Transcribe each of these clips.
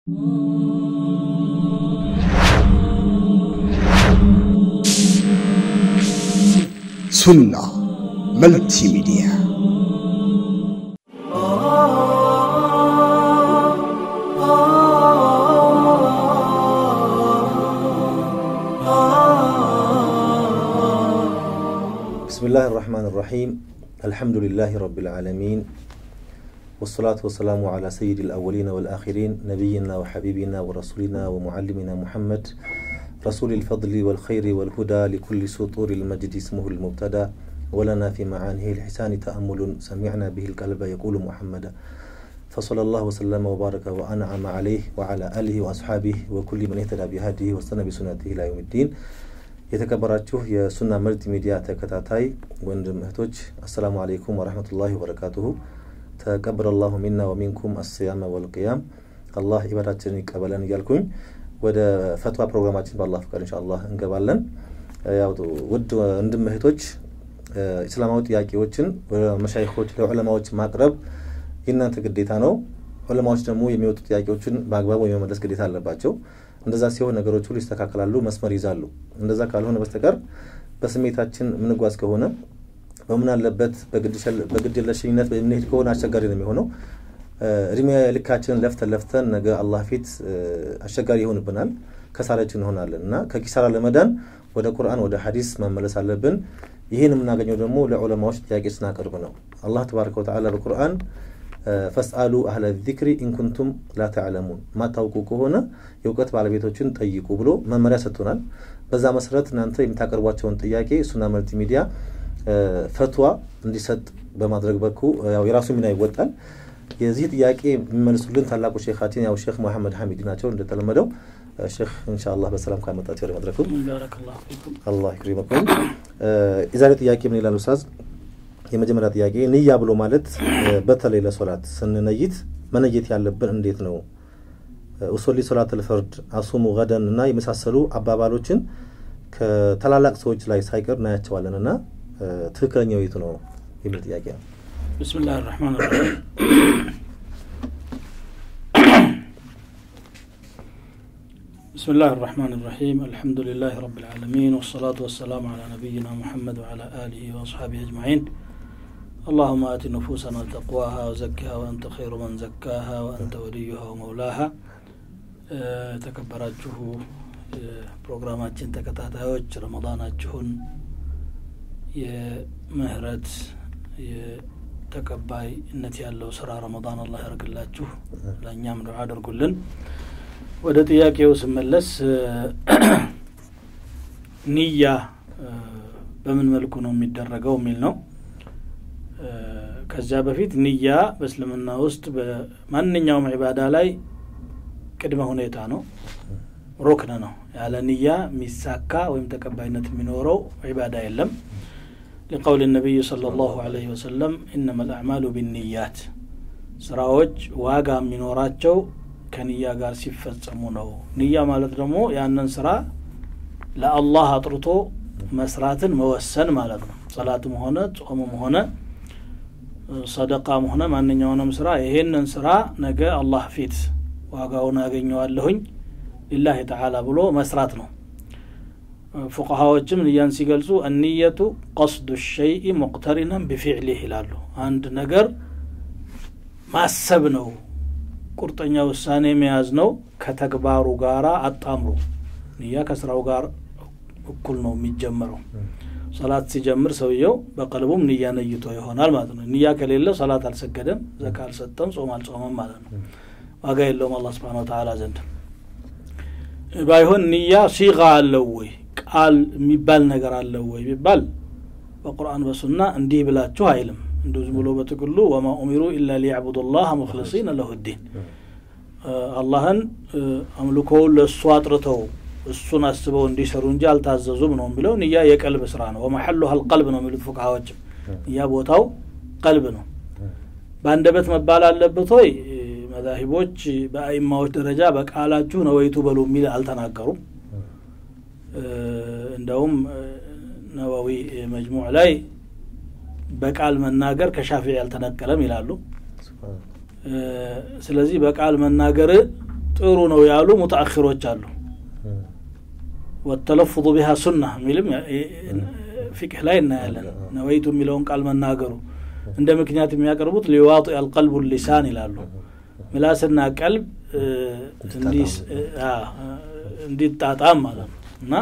ሱና መልቲ ሚዲያ بسم الله الرحمن الرحيم الحمد لله رب العالمين والصلاة والسلام على سيد الأولين والآخرين نبينا وحبيبنا ورسولنا ومعلمنا محمد رسول الفضل والخير والهدى لكل سطور المجد اسمه المبتدى ولنا في معانيه الحسان تأمل سمعنا به القلب يقول محمد فصلى الله وسلم وبارك وأنعم عليه وعلى آله وأصحابه وكل من اهتدى بهديه واستنى بسنته إلى يوم الدين የተከበራችሁ የሱና መልቲ ሚዲያ ተከታታይ ወንድም እህቶች አሰላሙ አለይኩም ወረህመቱላሂ ወበረካቱሁ ተቀበለ ላሁ ሚና ወሚንኩም አስያመ ወልቅያም አላህ ኢባዳችንን ይቀበለን እያልኩኝ ወደ ፈትዋ ፕሮግራማችን በአላህ ፍቃድ እንሻአላህ እንገባለን ያው ውድ ወንድም እህቶች እስላማዊ ጥያቄዎችን መሻይኮች ለዑለማዎች ማቅረብ የእናንተ ግዴታ ነው ዑለማዎች ደግሞ የሚወጡ ጥያቄዎችን በአግባቡ የመመለስ ግዴታ አለባቸው እንደዛ ሲሆን ነገሮች ሁሉ ይስተካከላሉ፣ መስመር ይዛሉ። እንደዛ ካልሆነ በስተቀር በስሜታችን የምንጓዝ ከሆነ በምን አለበት በግድ የለሽኝነት የምንሄድ ከሆነ አስቸጋሪ ነው የሚሆነው። እድሜ ልካችንን ለፍተን ለፍተን ነገ አላህ ፊት አስቸጋሪ ይሆንብናል፣ ከሳራችን እንሆናለን እና ከኪሳራ ለመዳን ወደ ቁርአን ወደ ሀዲስ መመለስ አለብን። ይህን የምናገኘው ደግሞ ለዑለማዎች ጥያቄ ስናቀርብ ነው። አላህ ተባረከ ወተዓላ በቁርአን ፈስአሉ አህለ ዚክሪ ኢንኩንቱም ላ ተዕለሙን ማታውቁ ከሆነ የእውቀት ባለቤቶችን ጠይቁ ብሎ መመሪያ ሰጥቶናል። በዛ መሰረት እናንተ የምታቀርቧቸውን ጥያቄ ሱና መልቲ ሚዲያ ፈትዋ እንዲሰጥ በማድረግ በኩ ያው የራሱ ሚና ይወጣል። የዚህ ጥያቄ የሚመልሱልን ታላቁ ሼካችን ያው ሼክ መሐመድ ሐሚድ ናቸው። እንደተለመደው ሼክ ኢንሻአላህ በሰላም ካመጣቸው ወደ መድረኩ አላህ ይክሪመኩም። የዛሬ ጥያቄ ምን ይላል ኡስታዝ? የመጀመሪያ ጥያቄ ንያ ብሎ ማለት በተለይ ለሶላት ስንነይት መነየት ያለብን እንዴት ነው? ኡሶሊ ሶላት ልፈርድ አሱሙ ገደን እና የመሳሰሉ አባባሎችን ከታላላቅ ሰዎች ላይ ሳይቀር እናያቸዋለን እና ትክክለኛው የቱ ነው የሚል ጥያቄ ነው። ብስምላህ ራህማን ራሒም بسم الله الرحمن الرحيم الحمد لله رب العالمين والصلاة والسلام على نبينا محمد وعلى آله وأصحابه أجمعين اللهم آت نفوسنا تقواها وزكها وأنت خير من زكاها وأنت وليها ومولاها ተከበራችሁ ፕሮግራማችን ተከታታዮች ረመዳናችሁን የምህረት የተቀባይነት ያለው ስራ ረመዳን አላህ ያርግላችሁ ለእኛም ዱዓ አድርጉልን ወደ ጥያቄው ስመለስ ንያ በምን መልኩ ነው የሚደረገው የሚል ነው ከዚያ በፊት ንያ በእስልምና ውስጥ በማንኛውም ዒባዳ ላይ ቅድመ ሁኔታ ነው ሩክን ነው ያለ ንያ የሚሳካ ወይም ተቀባይነት የሚኖረው ዒባዳ የለም لقول النبي صلى الله عليه وسلم إنما الأعمال بالنيات ስራዎች ዋጋ የሚኖራቸው ከንያ ጋር ሲፈጸሙ ነው ንያ ማለት ደግሞ ያንን ስራ ለአላህ አጥርቶ መስራትን መወሰን ማለት ነው ሰላትም ሆነ ጾምም ሆነ ሰደቃም ሆነ ማንኛውንም ስራ ይሄንን ስራ ነገ አላህ ፊት ዋጋውን አገኘዋለሁኝ ሊላህ ተዓላ ብሎ መስራት ነው ፉቀሃዎችም ንያን ሲገልጹ እንየቱ ቀስዱ ሸይእ ሙቅተሪነን ቢፊዕሊህ ይላሉ አንድ ነገር ማሰብ ነው ቁርጠኛ ውሳኔ መያዝ ነው ከተግባሩ ጋር አጣምሮ ንያ ከስራው ጋር እኩል ነው የሚጀምረው ሰላት ሲጀምር ሰውየው በቀልቡም ንያ ነይቶ ይሆናል ማለት ነው ንያ ከሌለ ሰላት አልሰገደም ዘካ አልሰጠም ጾም አልጾመም ማለት ነው ዋጋ የለውም አላ ስብን ተላ ዘንድ ባይሆን ንያ ሲጋ አለው ወይ ቃል የሚባል ነገር አለው ወይ ቢባል በቁርአን በሱና እንዲህ ብላችሁ አይልም እንዲሁ ዝም ብሎ በጥቅሉ ወማ ኡሚሩ ኢላ ሊያዕቡዱ ላህ ሙክልሲን ለሁ ዲን አላህን አምልኮውን ለእሱ አጥርተው እሱን አስበው እንዲሰሩ እንጂ አልታዘዙም ነው የሚለው ንያ የቀልብ ስራ ነው ወመሐሉሃ አልቀልብ ነው የሚሉት ፉቅሃዎችም ንያ ቦታው ቀልብ ነው በአንደበት መባል አለበት ወይ መዛሂቦች በአይማዎች ደረጃ በቃላችሁ ነወይቱ በሉ የሚል አልተናገሩም እንደውም ነዋዊ መጅሙዕ ላይ በቃል መናገር ከሻፊ ያልተነቀለም ይላሉ ስለዚህ በቃል መናገር ጥሩ ነው ያሉ ሙተአኪሮች አሉ ወተለፉظ ቢሃ ሱና የሚልም ፊቅህ ላይ እናያለን ነወይቱ የሚለውን ቃል መናገሩ እንደ ምክንያት የሚያቀርቡት ሊዋጢ አልቀልቡ ሊሳን ይላሉ ምላስና ቀልብ እንዲጣጣም ማለት ነው እና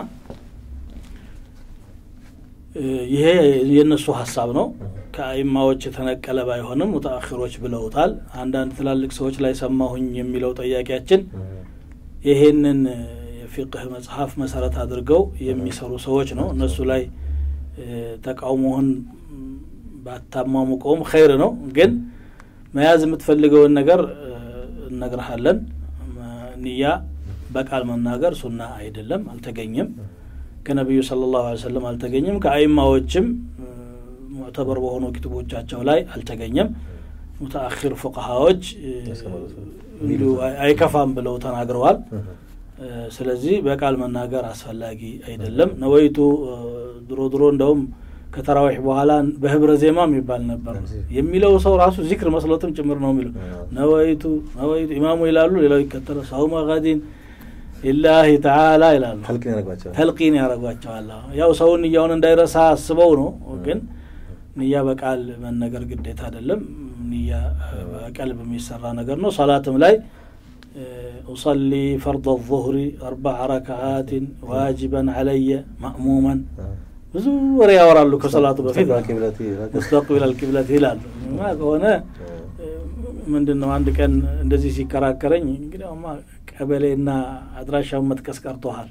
ይሄ የእነሱ ሀሳብ ነው ከአይማዎች የተነቀለ ባይሆንም ሙተአኪሮች ብለውታል አንዳንድ ትላልቅ ሰዎች ላይ ሰማሁኝ የሚለው ጠያቂያችን ይሄንን የፊቅህ መጽሐፍ መሰረት አድርገው የሚሰሩ ሰዎች ነው እነሱ ላይ ተቃውሞህን ባታሟሙቀውም ኸይር ነው ግን መያዝ የምትፈልገውን ነገር እነግርሃለን ንያ በቃል መናገር ሱና አይደለም አልተገኘም ከነቢዩ ስለ ላሁ ሰለም አልተገኘም ከአይማዎችም ሙዕተበር በሆኑ ክትቦቻቸው ላይ አልተገኘም ሙተአኪር ፉቅሃዎች እንዲሁ አይከፋም ብለው ተናግረዋል ስለዚህ በቃል መናገር አስፈላጊ አይደለም ነወይቱ ድሮ ድሮ እንደውም ከተራዊሕ በኋላ በህብረ ዜማ የሚባል ነበር የሚለው ሰው ራሱ ዚክር መስሎትም ጭምር ነው የሚለው ነወይቱ ነወይቱ ኢማሙ ይላሉ ሌላው ይከተለ ሰውመ ገዲን ሊላሂ ተዓላ ይላሉ ተልቂን ያደረጓቸዋል ያው ሰውን ንያውን እንዳይረሳ አስበው ነው ግን ንያ በቃል መነገር ግዴታ አይደለም ንያ በቀልብ የሚሰራ ነገር ነው ሰላትም ላይ أصلي فرض الظهر أربع ركعات واجبا علي مأموما ብዙ ወሬ ያወራሉ ከሰላቱ በፊት ሙስተቅቢል አልቂብለት ይላሉ ማ ከሆነ ምንድን ነው አንድ ቀን እንደዚህ ሲከራከረኝ እንግዲያውማ ቀበሌና አድራሻውን መጥቀስ ቀርቶሃል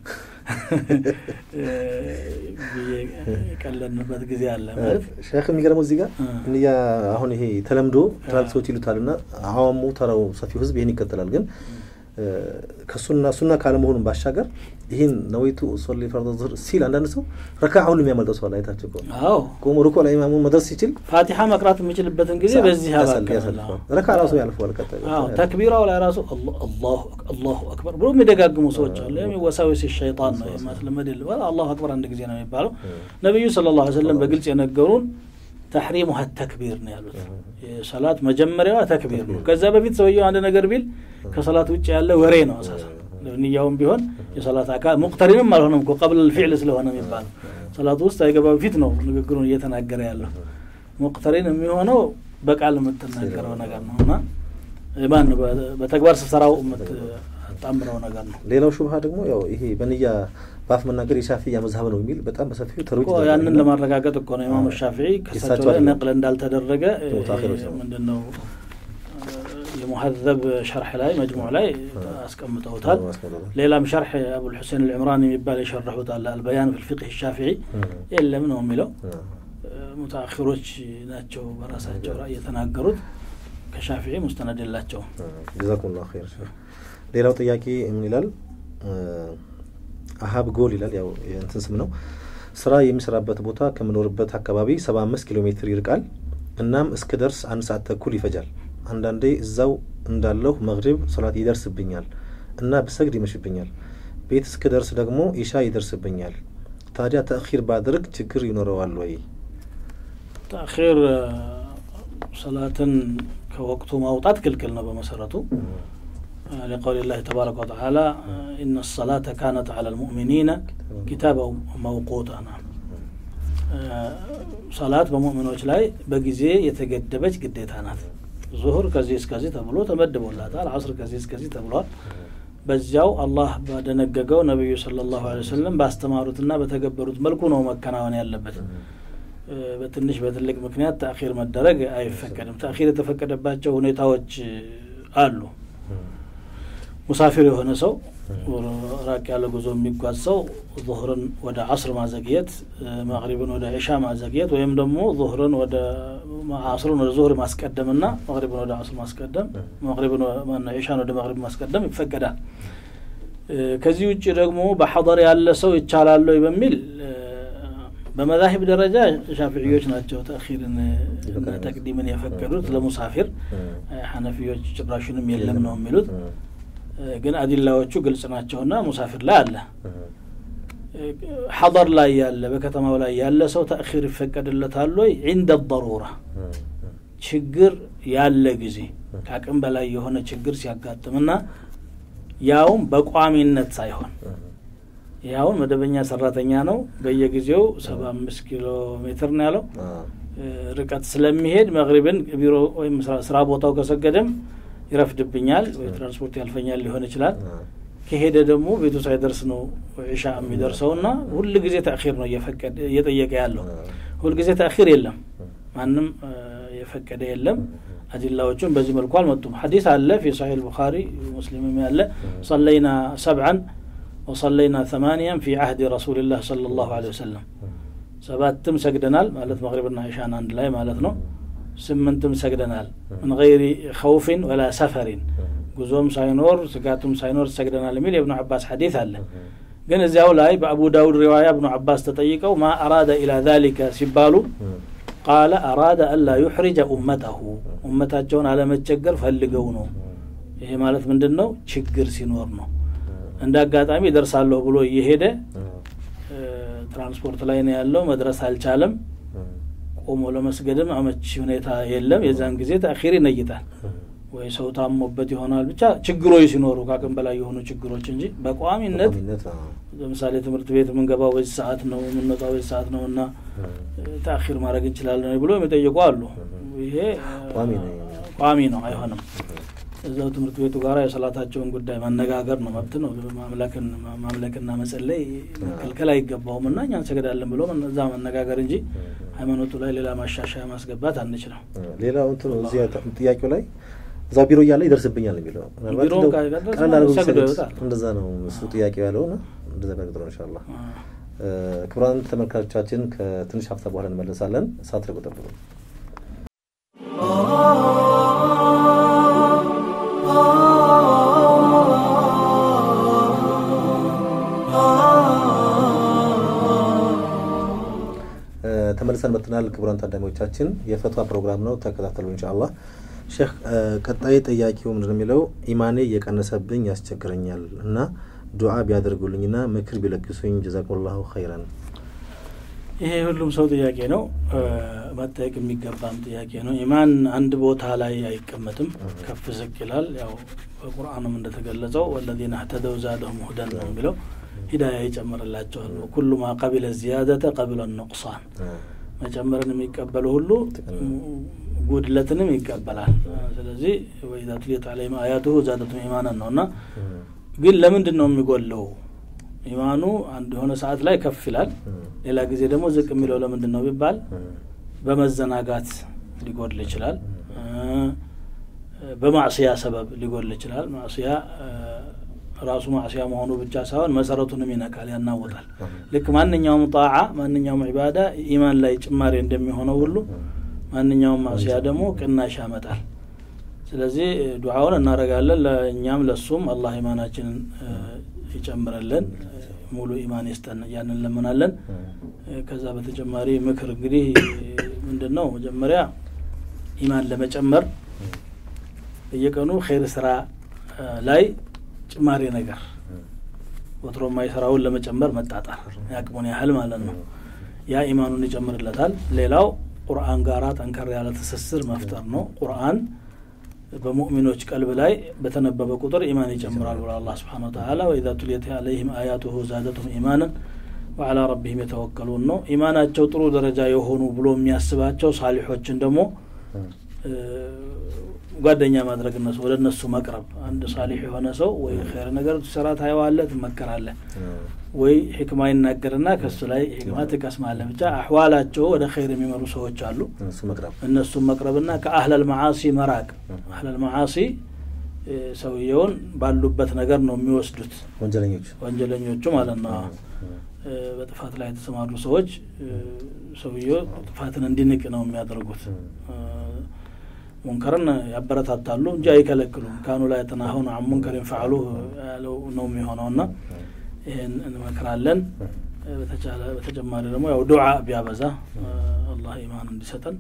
የቀለንበት ጊዜ አለ ማለት ሼክ የሚገርመው እዚህ ጋር እንያ አሁን ይሄ ተለምዶ ትላልቅ ሰዎች ይሉታል ና አዋሙ ተራው ሰፊው ህዝብ ይህን ይከተላል ግን ከሱና ሱና ካለመሆኑን ባሻገር ይህን ነወይቱ ሶሊ ፈርደ ዙህር ሲል አንዳንድ ሰው ረካ ሁሉ የሚያመልጠው ሰው አይታቸው አዎ ቆሞ ሩኮ ላይ ኢማሙ መድረስ ሲችል ፋቲሓ መቅራት የሚችልበትን ጊዜ በዚህ ያባክናል ረካ ራሱ ያልፈዋል ቀጣይ ተክቢራው ላይ ራሱ አላሁ አክበር ብሎ የሚደጋግሙ ሰዎች አሉ የሚወሳዊስ ሸይጣን ነው ማስለመድ የለ አላሁ አክበር አንድ ጊዜ ነው የሚባለው ነቢዩ ስለ ላ ሰለም በግልጽ የነገሩን ተሕሪሙሀ ተክቢር ነው ያሉት የሰላት መጀመሪያዋ ተክቢር ነው ከዛ በፊት ሰውየው አንድ ነገር ቢል ከሰላት ውጭ ያለ ወሬ ነው አሳሳ ንያውም ቢሆን የሰላት አካል ሙቅተሪንም አልሆነም እኮ ቀብል ልፊዕል ስለሆነ የሚባለው ሰላት ውስጥ አይገባ በፊት ነው ንግግሩን እየተናገረ ያለው ሙቅተሪን የሚሆነው በቃል የምትናገረው ነገር ነው እና ማን በተግባር ስትሰራው የምታጣምረው ነገር ነው ሌላው ሹብሃ ደግሞ ያው ይሄ በንያ በአፍ መናገር የሻፊያ መዝሀብ ነው የሚል በጣም በሰፊው ተሮጅ ያንን ለማረጋገጥ እኮ ነው ኢማሙ ሻፊዒ ከሳቸው ላይ ነቅል እንዳልተደረገ ምንድን ነው የሙሀዘብ ሸርሕ ላይ መጅሙዕ ላይ አስቀምጠውታል ሌላም ሸርሕ አቡልሑሴን ልዕምራን የሚባል የሸረሑት አለ አልበያን ፊ ልፊቅህ ሻፊዒ የለም ነው የሚለው ሙተአኪሮች ናቸው በራሳቸው ራእይ የተናገሩት ከሻፊዒ ሙስተነድ የላቸውም ጀዛኩም ላ ር ሌላው ጥያቄ ምን ይላል አሀብ ጎል ይላል ያው የእንትን ስም ነው ስራ የሚሰራበት ቦታ ከምኖርበት አካባቢ ሰባ አምስት ኪሎ ሜትር ይርቃል እናም እስክ ደርስ አንድ ሰዓት ተኩል ይፈጃል አንዳንዴ እዛው እንዳለሁ መግሪብ ሶላት ይደርስብኛል እና ብሰግድ ይመሽብኛል ቤት እስክ ደርስ ደግሞ ኢሻ ይደርስብኛል ታዲያ ተእኪር ባድርግ ችግር ይኖረዋል ወይ ተእኪር ሰላትን ከወቅቱ ማውጣት ክልክል ነው በመሰረቱ لقول الله تبارك وتعالى إن الصلاة كانت على المؤمنين كتابا موقوتا نعم ሰላት በሙእሚኖች ላይ በጊዜ የተገደበች ግዴታ ናት ዙሁር ከዚህ እስከዚህ ተብሎ ተመድቦላታል አስር ከዚህ እስከዚህ ተብሏል በዚያው አላህ ባደነገገው ነቢዩ ስለ ላሁ ወሰለም ባስተማሩትና በተገበሩት መልኩ ነው መከናወን ያለበት በትንሽ በትልቅ ምክንያት ተአኪር መደረግ አይፈቀድም ተአኪር የተፈቀደባቸው ሁኔታዎች አሉ ሙሳፊር የሆነ ሰው ራቅ ያለ ጉዞ የሚጓዝ ሰው ዙሁርን ወደ አስር ማዘግየት መቅሪብን ወደ ዒሻ ማዘግየት ወይም ደግሞ ዙሁርን ወደ አስርን ወደ ዙሁር ማስቀደም ና መቅሪብን ወደ አስር ማስቀደም መቅሪብን ዒሻን ወደ መቅሪብ ማስቀደም ይፈቀዳል ከዚህ ውጭ ደግሞ በሐضር ያለ ሰው ይቻላል ወይ በሚል በመዛሂብ ደረጃ ሻፊዕዮች ናቸው ተእኪርን ተቅዲምን የፈቀዱት ለሙሳፊር ሐነፊዮች ጭራሹንም የለም ነው የሚሉት ግን አዲላዎቹ ግልጽ ናቸውና ሙሳፊር ላይ አለ ሐضር ላይ ያለ በከተማው ላይ ያለ ሰው ተእኪር ይፈቀድለታል ወይ ዒንደ ضሩራ ችግር ያለ ጊዜ ከአቅም በላይ የሆነ ችግር ሲያጋጥምና ያውም በቋሚነት ሳይሆን ያውን መደበኛ ሰራተኛ ነው። በየጊዜው ሰባ አምስት ኪሎ ሜትር ነው ያለው ርቀት ስለሚሄድ መግሪብን ቢሮ ወይም ስራ ቦታው ከሰገደም ይረፍድብኛል ወይ ትራንስፖርት ያልፈኛል ሊሆን ይችላል። ከሄደ ደግሞ ቤቱ ሳይደርስ ነው ዒሻ የሚደርሰው እና ሁል ጊዜ ተአኺር ነው እየፈቀደ እየጠየቀ ያለው። ሁል ጊዜ ተአኺር የለም፣ ማንም የፈቀደ የለም። አዲላዎቹን በዚህ መልኩ አልመጡም። ሐዲስ አለ ፊ ሰሒህ ልቡኻሪ ሙስሊምም ያለ ሰለይና ሰብዓን ወሰለይና ተማንያን ፊ ዓህዲ ረሱልላህ ሰለላሁ ዐለይሂ ወሰለም ሰባትም ሰግደናል ማለት መግሪብና ዒሻን አንድ ላይ ማለት ነው። ስምንትም ሰግደናል ምን ገይሪ ኸውፊን ወላ ሰፈሪን ጉዞም ሳይኖር ስጋቱም ሳይኖር ሰግደናል የሚል የእብኑ አባስ ሐዲስ አለ። ግን እዚያው ላይ በአቡ ዳውድ ሪዋያ እብኑ አባስ ተጠይቀው ማ አራደ ኢላ ዛሊከ ሲባሉ ቃለ አራደ አላ ዩሕሪጀ ኡመተሁ ኡመታቸውን አለመቸገር ፈልገው ነው። ይሄ ማለት ምንድን ነው? ችግር ሲኖር ነው። እንደ አጋጣሚ ደርሳለሁ ብሎ እየሄደ ትራንስፖርት ላይ ነው ያለው፣ መድረስ አልቻለም። ቆሞ ለመስገድም አመቺ ሁኔታ የለም። የዛን ጊዜ ተአኺር ይነይጣል። ወይ ሰው ታሞበት ይሆናል። ብቻ ችግሮች ሲኖሩ ከአቅም በላይ የሆኑ ችግሮች እንጂ በቋሚነት ለምሳሌ ትምህርት ቤት የምንገባው በዚህ ሰዓት ነው የምንወጣው በዚህ ሰዓት ነው እና ተአኺር ማድረግ እንችላለን ብሎ የሚጠይቁ አሉ። ይሄ ቋሚ ነው፣ አይሆንም። እዛው ትምህርት ቤቱ ጋር የሰላታቸውን ጉዳይ ማነጋገር ነው፣ መብት ነው። ማምለክና መጸለይ መከልከል አይገባውም እና እኛ እንሰግዳለን ብሎ እዛ መነጋገር እንጂ ሃይማኖቱ ላይ ሌላ ማሻሻያ ማስገባት አንችልም። ሌላው እንትኑ እዚያ ጥያቄው ላይ እዛው ቢሮ እያለ ይደርስብኛል የሚለው እንደዛ ነው እሱ ጥያቄው ያለው ና እንደዛ በቅጥሮ እንሻላ ክቡራን ተመልካቾቻችን ከትንሽ ሀፍታ በኋላ እንመለሳለን። ሳትርቁ ጠብቁ። ተመልሰን መጥተናል። ክቡራን ታዳሚዎቻችን የፈቷ ፕሮግራም ነው፣ ተከታተሉ ኢንሻአላህ። ሼክ ቀጣይ ጥያቄው ምንድን የሚለው ኢማኔ እየቀነሰብኝ ያስቸግረኛል እና ዱዓ ቢያደርጉልኝና ምክር ቢለግሱኝ ጀዛኩሙላሁ ኸይረን። ይሄ ሁሉም ሰው ጥያቄ ነው፣ መጠየቅ የሚገባም ጥያቄ ነው። ኢማን አንድ ቦታ ላይ አይቀመጥም፣ ከፍ ዝቅ ይላል። ያው በቁርአንም እንደተገለጸው ወለዚነ እህተደው ዛደሁም ሁደን ነው የሚለው ሂዳያ ይጨምርላቸዋል። ኩሉ ማ ቀቢለ ዚያደተ ቀቢለ ኑቅሳን መጨመርን የሚቀበሉ ሁሉ ጉድለትንም ይቀበላል። ስለዚህ ወኢዛ ቱሊየት ዐለይሂም አያቱሁ ዛደቱም ኢማናን ነው እና ግን ለምንድን ነው የሚጎለው? ኢማኑ አንድ የሆነ ሰዓት ላይ ከፍ ይላል፣ ሌላ ጊዜ ደግሞ ዝቅ የሚለው ለምንድን ነው ቢባል በመዘናጋት ሊጎድል ይችላል። በማዕስያ ሰበብ ሊጎድል ይችላል። ማዕስያ ራሱ ማዕስያ መሆኑ ብቻ ሳይሆን መሰረቱንም ይነካል፣ ያናወጣል። ልክ ማንኛውም ጣዓ ማንኛውም ዒባዳ ኢማን ላይ ጭማሪ እንደሚሆነው ሁሉ ማንኛውም ማዕስያ ደግሞ ቅናሽ ያመጣል። ስለዚህ ዱዓውን እናደርጋለን ለእኛም ለሱም አላህ ኢማናችንን ይጨምረልን፣ ሙሉ ኢማን ይስጠን እያንን እንለምናለን። ከዛ በተጨማሪ ምክር እንግዲህ ምንድን ነው መጀመሪያ ኢማን ለመጨመር በየቀኑ ኸይር ስራ ላይ ጭማሪ ነገር ወትሮ የማይሰራውን ለመጨመር መጣጣር ያቅሙን ያህል ማለት ነው። ያ ኢማኑን ይጨምርለታል። ሌላው ቁርአን ጋራ ጠንከር ያለ ትስስር መፍጠር ነው። ቁርአን በሙእሚኖች ቀልብ ላይ በተነበበ ቁጥር ኢማን ይጨምራል ብሎ አላህ ስብሓነ ወተዓላ ወኢዛ ቱሊየት ዐለይሂም አያቱሁ ዛደቱሁም ኢማናን ወዐላ ረቢሂም የተወከሉን ነው። ኢማናቸው ጥሩ ደረጃ የሆኑ ብሎ የሚያስባቸው ሳሊሖችን ደግሞ ጓደኛ ማድረግ እነሱ ወደ እነሱ መቅረብ። አንድ ሳሊሕ የሆነ ሰው ወይ ኸይር ነገር ሲሰራ ታየዋለህ፣ ትመከራለህ፣ ወይ ሕክማ ይናገርና ከሱ ላይ ሕክማ ትቀስማለህ። ብቻ አሕዋላቸው ወደ ኸይር የሚመሩ ሰዎች አሉ። እነሱም መቅረብና ከአህለል መዓሲ መራቅ። አህለል መዓሲ ሰውየውን ባሉበት ነገር ነው የሚወስዱት፣ ወንጀለኞች ወንጀለኞቹ ማለት ነው። በጥፋት ላይ የተሰማሩ ሰዎች ሰውየው ጥፋትን እንዲንቅ ነው የሚያደርጉት። ሙንከርን ያበረታታሉ እንጂ አይከለክሉም። ካኑ ላይ ተናሁን አን ሙንከርን ፈዕሉ ያለው ነው የሚሆነው እና ይህን እንመክራለን። በተጨማሪ ደግሞ ያው ዱዓ ቢያበዛ አላህ ኢማን እንዲሰጠን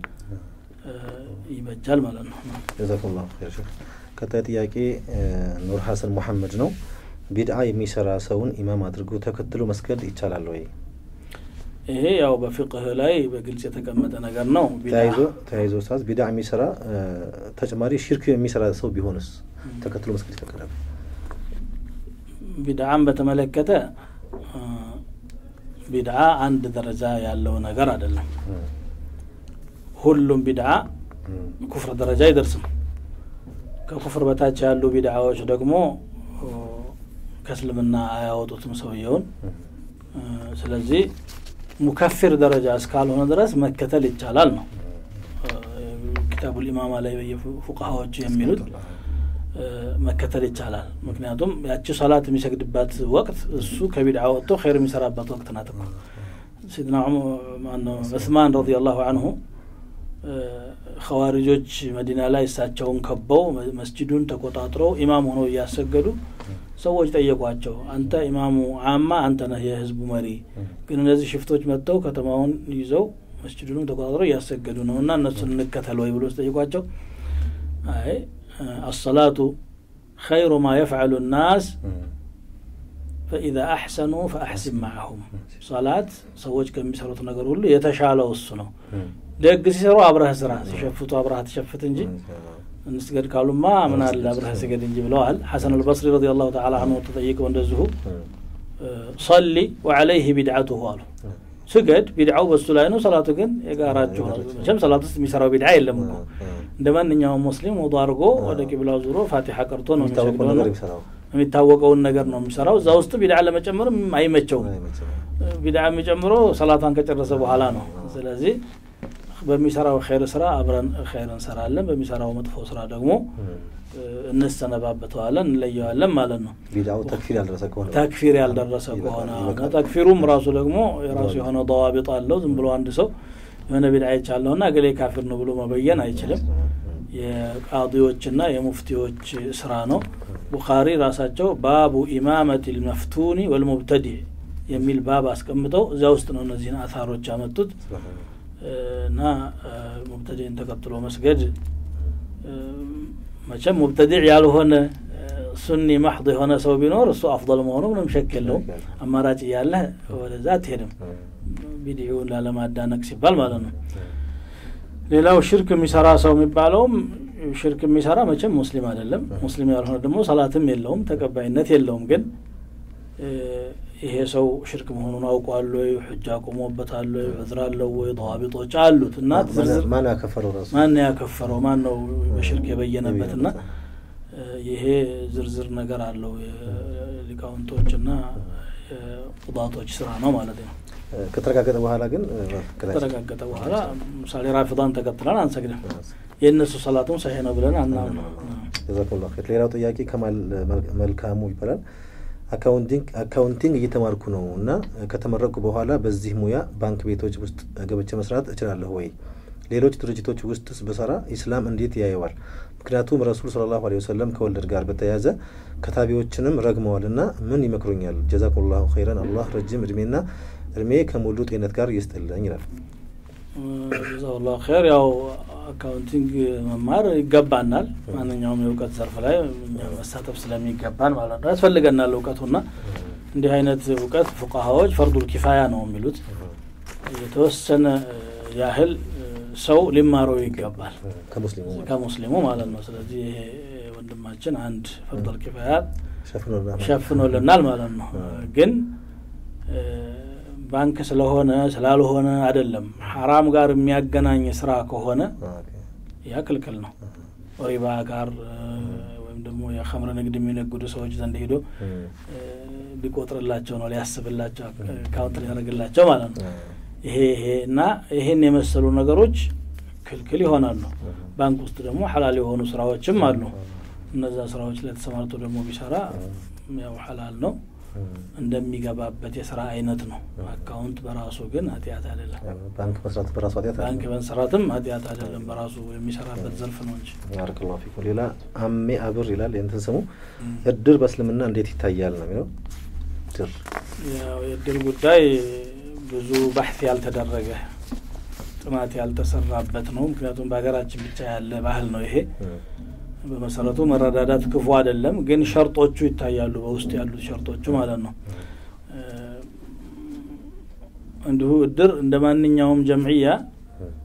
ይበጃል ማለት ነው። ጀዛኩሙላሁ ኸይር ሼክ። ቀጣይ ጥያቄ ኑር ሀሰን ሙሐመድ ነው። ቢድዓ የሚሰራ ሰውን ኢማም አድርጎ ተከትሎ መስገድ ይቻላል ወይ? ይሄ ያው በፍቅህ ላይ በግልጽ የተቀመጠ ነገር ነው። ተያይዞ ተያይዞ ኡስታዝ ቢድዓ የሚሰራ ተጨማሪ ሽርክ የሚሰራ ሰው ቢሆንስ ተከትሎ መስገድ ይፈቀዳል? ቢድዓን በተመለከተ ቢድዓ አንድ ደረጃ ያለው ነገር አይደለም ሁሉም ቢድዓ ኩፍር ደረጃ አይደርስም ከኩፍር በታች ያሉ ቢድዓዎች ደግሞ ከእስልምና አያወጡትም ሰውየውን ስለዚህ ሙከፊር ደረጃ እስካልሆነ ድረስ መከተል ይቻላል ነው ኪታቡል ኢማማ ላይ ፉቃሃዎች የሚሉት መከተል ይቻላል ምክንያቱም ያቺ ሰላት የሚሰግድባት ወቅት እሱ ከቢድዓ ወጥቶ ኸይር የሚሰራባት ወቅት ናት እኮ ሲድና ዑስማን ረዲ ላሁ አንሁ ኸዋሪጆች መዲና ላይ እሳቸውን ከበው መስጅዱን ተቆጣጥረው ኢማም ሆነው እያሰገዱ ሰዎች ጠየቋቸው አንተ ኢማሙ አማ አንተ ነህ የህዝቡ መሪ ግን እነዚህ ሽፍቶች መጥተው ከተማውን ይዘው መስጅዱንም ተቆጣጥረው እያሰገዱ ነው እና እነሱን እንከተል ወይ ብሎ ስጠይቋቸው አይ አሰላቱ ኸይሩ ማ የፍዐሉ ናስ ፈኢዛ አሕሰኑ ፈአሕሲን ማዕሁም ሰላት ሰዎች ከሚሰሩት ነገር ሁሉ የተሻለው እሱ ነው ደግ ሲሰሩ አብረህ ስራ ሲሸፍቱ አብረህ ትሸፍት እንጂ እንስገድ ካሉማ ምን አለ አብረህ ስገድ እንጂ ብለዋል ሐሰን አልበስሪ ረዲ ላሁ ተላ አንሁ ተጠይቀው እንደዚሁ ሰሊ ወዐለይህ ቢድዓቱሁ አሉ ስገድ ቢድዓው በሱ ላይ ነው ሰላቱ ግን የጋራችሁ ነው መቸም ሰላት ውስጥ የሚሰራው ቢድዓ የለም እኮ እንደ ማንኛውም ሙስሊም ውዱ አድርጎ ወደ ቂብላው ዙሮ ፋቲሓ ቀርቶ ነው የሚሰግደው የሚታወቀውን ነገር ነው የሚሰራው እዛ ውስጥ ቢድዓ ለመጨመርም አይመቸውም ቢድዓ የሚጨምረው ሰላቷን ከጨረሰ በኋላ ነው ስለዚህ በሚሰራው ኸይር ስራ አብረን ኸይር እንሰራለን በሚሰራው መጥፎ ስራ ደግሞ እንሰነባበተዋለን እንለየዋለን ማለት ነው ቢድዓው ተክፊር ያልደረሰ ከሆነ ተክፊር ያልደረሰ ከሆነ ተክፊሩም ራሱ ደግሞ የራሱ የሆነ ደዋቢጥ አለው ዝም ብሎ አንድ ሰው የሆነ ቢድዓ ይቻለሁ ና ገሌ ካፊር ነው ብሎ መበየን አይችልም የቃዲዎችና የሙፍቲዎች ስራ ነው ቡኻሪ ራሳቸው ባቡ ኢማመት ልመፍቱኒ ወልሙብተዲዕ የሚል ባብ አስቀምጠው እዚያ ውስጥ ነው እነዚህን አታሮች ያመጡት እና ሙብተዲዕን ተከትሎ መስገድ መቼም ሙብተዲዕ ያልሆነ ሱኒ ማሕድ የሆነ ሰው ቢኖር እሱ አፍضል መሆኑ ምንም ሸክ የለውም አማራጭ እያለ ወደዛ አትሄድም ቢድዒውን ላለማዳነቅ ሲባል ማለት ነው ሌላው ሽርክ የሚሰራ ሰው የሚባለውም ሽርክ የሚሰራ መቼም ሙስሊም አይደለም ሙስሊም ያልሆነ ደግሞ ሰላትም የለውም ተቀባይነት የለውም ግን ይሄ ሰው ሽርክ መሆኑን አውቋል ወይ ሕጃ ቆሞበታል ወይ ዕዝር አለው ወይ ضዋቢጦች አሉት እና ዝርዝር ማን ያከፈረው ራሱ ማን ያከፈረው ማን ነው በሽርክ የበየነበት እና ይሄ ዝርዝር ነገር አለው ሊቃውንቶችና ቁጣቶች ስራ ነው ማለት ነው ከተረጋገጠ በኋላ ግን ከተረጋገጠ በኋላ ምሳሌ ራፊዳን ተከትለን አንሰግድም የእነሱ ሰላቱም ሰሄ ነው ብለን አናምን ጀዛኩሙላሁ ኸይር ሌላው ጥያቄ ከማል መልካሙ ይባላል አካውንቲንግ እየተማርኩ ነው እና ከተመረቁ በኋላ በዚህ ሙያ ባንክ ቤቶች ውስጥ ገብቼ መስራት እችላለሁ ወይ ሌሎች ድርጅቶች ውስጥስ በሰራ ኢስላም እንዴት ያየዋል ምክንያቱም ረሱል ስለ ላሁ ወሰለም ከወለድ ጋር በተያያዘ ከታቢዎችንም ረግመዋል እና ምን ይመክሩኛል ጀዛኩሙላሁ ኸይረን አላህ ረጅም እድሜና እድሜ ከሙሉ ጤነት ጋር ይስጥልኝ ይላል ጀዛሁላሁ ኸይር ያው አካውንቲንግ መማር ይገባናል ማንኛውም የእውቀት ዘርፍ ላይ መሳተፍ ስለሚገባን ማለት ነው ያስፈልገናል እውቀቱና እንዲህ አይነት እውቀት ፉቃሃዎች ፈርዱል ኪፋያ ነው የሚሉት የተወሰነ ያህል ሰው ሊማረው ይገባል ከሙስሊሙ ማለት ነው ስለዚህ ይሄ ወንድማችን አንድ ፈርዱል ኪፋያ ሸፍኖልናል ማለት ነው ግን ባንክ ስለሆነ ስላልሆነ አይደለም ሐራም ጋር የሚያገናኝ ስራ ከሆነ ያ ክልክል ነው ሪባ ጋር ወይም ደግሞ የኸምር ንግድ የሚነግዱ ሰዎች ዘንድ ሄዶ ሊቆጥርላቸው ነው ሊያስብላቸው አካውንት ሊያደርግላቸው ማለት ነው ይሄ ይሄ እና ይሄን የመሰሉ ነገሮች ክልክል ይሆናሉ ባንክ ውስጥ ደግሞ ሐላል የሆኑ ስራዎችም አሉ እነዛ ስራዎች ላይ ተሰማርቶ ደግሞ ቢሰራ ያው ሐላል ነው እንደሚገባበት የስራ አይነት ነው አካውንት በራሱ ግን ኃጢአት አይደለም ባንክ መስራት በራሱ ኃጢአት ባንክ መንሰራትም ኃጢአት አይደለም በራሱ የሚሰራበት ዘርፍ ነው እንጂ ባረከላሁ ፊኩም ሌላ አሜ አብር ይላል የንትን ስሙ እድር በእስልምና እንዴት ይታያል ነው የሚለው እድር ያው የእድር ጉዳይ ብዙ ባሕት ያልተደረገ ጥናት ያልተሰራበት ነው ምክንያቱም በሀገራችን ብቻ ያለ ባህል ነው ይሄ በመሰረቱ መረዳዳት ክፉ አይደለም ግን ሸርጦቹ ይታያሉ በውስጡ ያሉት ሸርጦቹ ማለት ነው እንዲሁ እድር እንደ ማንኛውም ጀምዕያ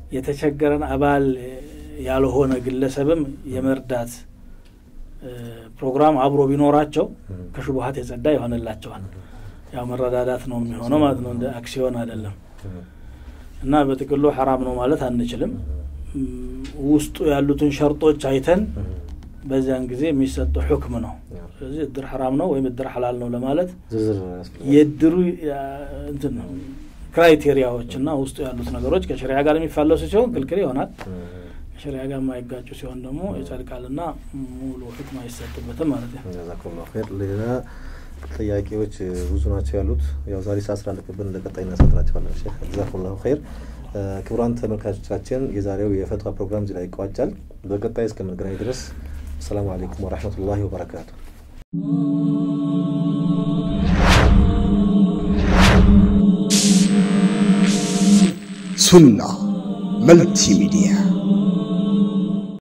የተቸገረን አባል ያልሆነ ግለሰብም የመርዳት ፕሮግራም አብሮ ቢኖራቸው ከሽቡሀት የጸዳ ይሆንላቸዋል። ያው መረዳዳት ነው የሚሆነው ማለት ነው፣ እንደ አክሲዮን አይደለም። እና በጥቅሉ ሐራም ነው ማለት አንችልም። ውስጡ ያሉትን ሸርጦች አይተን በዚያን ጊዜ የሚሰጠው ሑክም ነው። ስለዚህ እድር ሐራም ነው ወይም እድር ሐላል ነው ለማለት የእድሩ እንትን ነው ክራይቴሪያዎች እና ውስጡ ያሉት ነገሮች ከሸሪያ ጋር የሚፋለሱ ሲሆን ክልክል ይሆናል። ከሸሪያ ጋር የማይጋጩ ሲሆን ደግሞ ይጸድቃልና ሙሉ ሕክም አይሰጥበትም ማለት ነው። ጀዛኩሙላሁ ኸይር። ሌላ ጥያቄዎች ብዙ ናቸው ያሉት። ያው ዛሬ ሰዓት ስላለቀብን እንደ ቀጣይ እናሰጥራቸዋለን። ሼክ ጀዛኩሙላሁ ኸይር። ክቡራን ተመልካቾቻችን የዛሬው የፈትዋ ፕሮግራም እዚህ ላይ ይቋጫል። በቀጣይ እስከምንገናኝ ድረስ አሰላሙ አለይኩም ወረሕመቱላሂ ወበረካቱ። ሱና መልቲ ሚዲያ